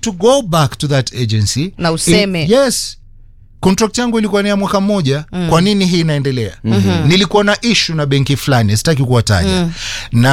to go back to that agency Na useme. I, yes contract yangu ilikuwa ni ya mwaka mmoja mm. kwa nini hii inaendelea mm-hmm. nilikuwa na ishu na benki fulani sitaki kuwataja mm. na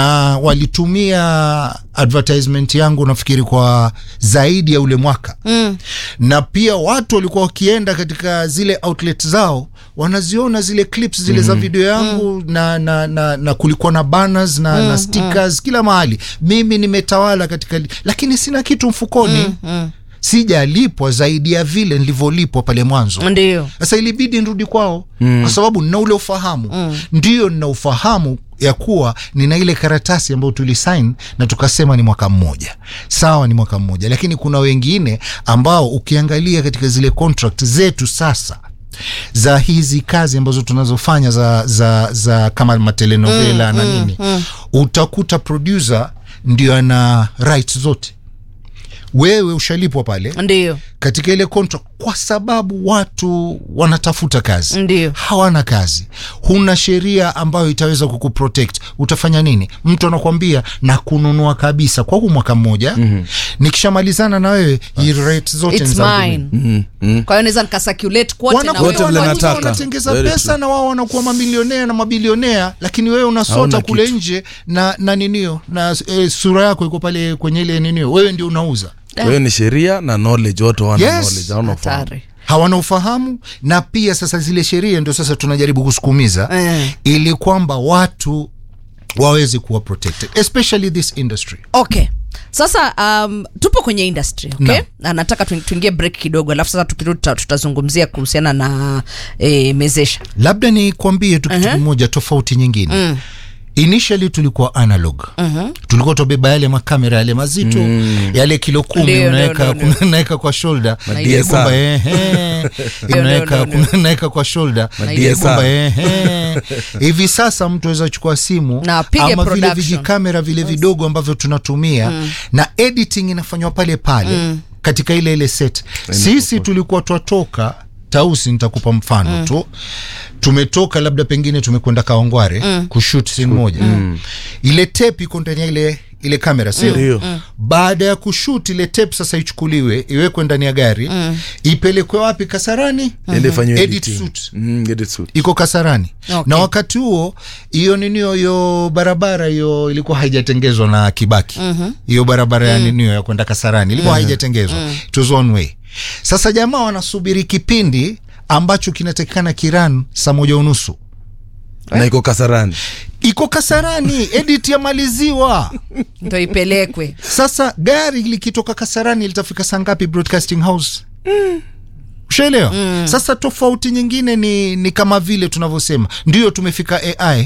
walitumia advertisement yangu nafikiri kwa zaidi ya ule mwaka mm. na pia watu walikuwa wakienda katika zile outlet zao wanaziona zile clips zile mm. za video yangu mm. na, na, na, na kulikuwa na banners na, mm. na stickers mm. kila mahali mimi nimetawala katika li- lakini sina kitu mfukoni mm. Mm sijalipwa zaidi ya vile nilivyolipwa pale mwanzo ndio sasa ilibidi nirudi kwao mm. kwa sababu nina ule ufahamu mm. ndio nina ufahamu ya kuwa nina ile karatasi ambayo tulisain na tukasema ni mwaka mmoja sawa ni mwaka mmoja lakini kuna wengine ambao ukiangalia katika zile contract zetu sasa za hizi kazi ambazo tunazofanya za, za, za kama matelenovela mm, na nini mm. utakuta producer ndio ana rights zote wewe ushalipwa pale ndio katika ile contract kwa sababu watu wanatafuta kazi Ndio. hawana kazi huna sheria ambayo itaweza kukuprotect utafanya nini mtu anakwambia na kununua kabisa kwa huu mwaka mmoja mm-hmm. nikishamalizana na wewe hii rate zote ni It's za mine. mimi. kwa hiyo naweza nikasirculate kote na Wanakuwa wewe Wote vile wana- nataka. wanatengeza Very pesa true. na wao wanakuwa mamilionea na mabilionea lakini wewe unasota Hauna kule kitu. nje na na ninio na e, sura yako iko pale kwenye ile ninio wewe ndio unauza kwa hiyo ni sheria na knowledge wote wana Yes. knowledge hawana ufahamu hatari hawana ufahamu na pia sasa zile sheria ndio sasa tunajaribu kusukumiza Eh. ili kwamba watu waweze kuwa protected especially this industry okay sasa um, tupo kwenye industry okay? Naam. na nataka tu- tuingie break kidogo alafu sasa tukirudi tuta- tutazungumzia kuhusiana na e, mezesha labda nikwambie tu kitu kimoja tofauti nyingine mm. initially tulikuwa analog mm-hmm. tulikuwa tubeba yale makamera yale mazito mm. yale kilo kumi Ndio, unaweka ndio, ndio. unaweka kwa shoulder Ma Ile DSR. kwamba, ehe, unaweka ndio, ndio. unaweka kwa shoulder Ma Ile DSR. kwamba, ehe. hivi sasa mtu aweza chukua simu Na apige ama vile production. vijikamera vile vidogo ambavyo tunatumia mm. na editing inafanywa pale pale mm. katika ile ile set sisi tulikuwa twatoka tausi nitakupa mfano mm. tu tumetoka labda pengine tumekwenda kaongware mm. kushut sin moja mm. ile tape iko ndani ya ile ile kamera sio Ndio. baada ya kushut ile tape sasa ichukuliwe iwekwe ndani ya gari mm. ipelekwe wapi kasarani Ende ifanyiwe Edit editing. suit. Mm, edit suit. iko kasarani Okay. na wakati huo hiyo ninio hiyo barabara hiyo ilikuwa haijatengezwa na kibaki hiyo mm-hmm. barabara ya ninio ya kwenda kasarani ilikuwa mm-hmm. haijatengezwa mm. it was one way sasa jamaa wanasubiri kipindi ambacho kinatakikana kiran saa moja unusu na iko kasarani iko kasarani edit yamaliziwa ndo ipelekwe sasa gari likitoka kasarani litafika saa ngapi broadcasting house ushaelewa mm. sasa tofauti nyingine ni, ni kama vile tunavyosema ndio tumefika ai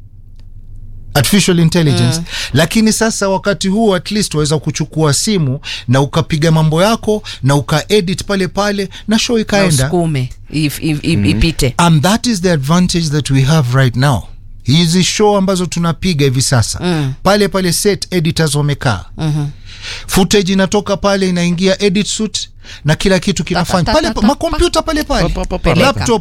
artificial intelligence mm. lakini sasa wakati huo at least waweza kuchukua simu na ukapiga mambo yako na ukaedit pale pale na show na ikaenda usukume if, if, if, ipite and that is the advantage that we have right now hizi show ambazo tunapiga hivi sasa mm. pale pale set editors wamekaa mm-hmm. footage inatoka pale inaingia edit suit na kila kitu kinafanya ta, pale ta, pa- ta, makompyuta pale pale Pa, pa, pa, pa. laptop